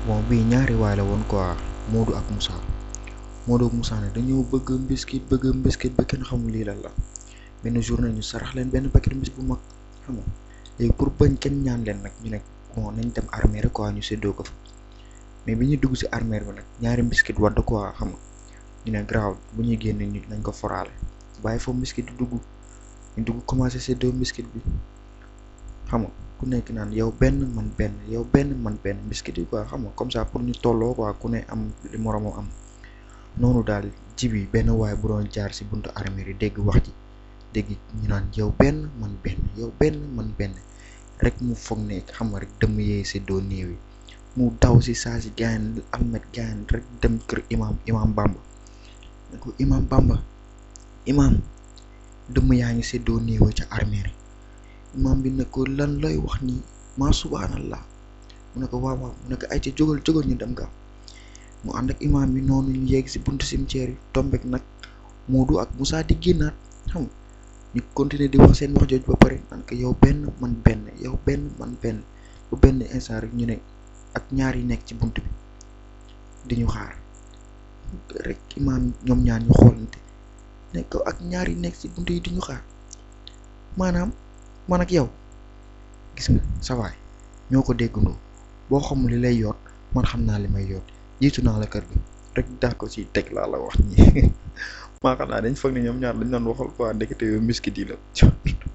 bon bii ñaari waay la woon quoi Modou ak Moussa Modou ak Moussa nag dañoo bëgg mbiskit bëgg mbiskit ba kenn xamul lii lan la benn journée ñu sarax leen benn paquet mbiskit bu mag xam nga léegi pour bañ kenn ñaan leen nag ñu ne bon nañ dem armée rek quoi ñu séddoo ko fa mais bi ñuy dugg si armée bi nag ñaari mbiskit wadd quoi xam nga ñu ne garaaw bu ñuy génn ñu nañ ko foraale bàyyi foofu mbiskit di dugg ñu dugg commencé séddoo mbiskit bi xam nga ku nekk naan yow benn man benn yow benn man benn mbiskit yi quoi xam nga comme ça pour ñu tolloo quoi ku ne am li moromoo am noonu daal jibi benn waay bu doon jaar si buntu armée yi dégg wax ji dégg ñu naan yow benn man benn yow benn man benn rek mu foog ne xam nga rek dëmm yee séddoo néew yi mu daw si saa si gaan almet gaan rek dem kër imam imam Bamba ne ko imam Bamba imam dëmm yaa ngi séddoo néew ca armée yi imam bi ne ko lan lay wax nii maa subhanallah mu ne ko waaw waaw mu ne ko ay ca jógal jógal ñu dem gaaw mu ànd ak imam bi noonu ñu yegg si buntu cimetière yi tombek nag Modou ak Moussa di génnaat xam nga ñu continuer di wax seen wax jooju ba pare naan ko yow benn man benn yow benn man benn bu benn instant rek ñu ne ak ñaar yi nekk ci bunt bi di ñu xaar rek imam ñoom ñaar ñu xoolante ne ko ak ñaar yi nekk ci bunt yi di ñu xaar maanaam man ak yow gis nga sa waay ñoo ko déggandoo boo xamul li lay yoot man xam naa li may yoot jiitu naa la kër gi rek daa ko ci teg laa la wax ñi maa xam naa dañ foog ne ñoom ñaar dañ doon waxal quoi ndekete yow miskit yi la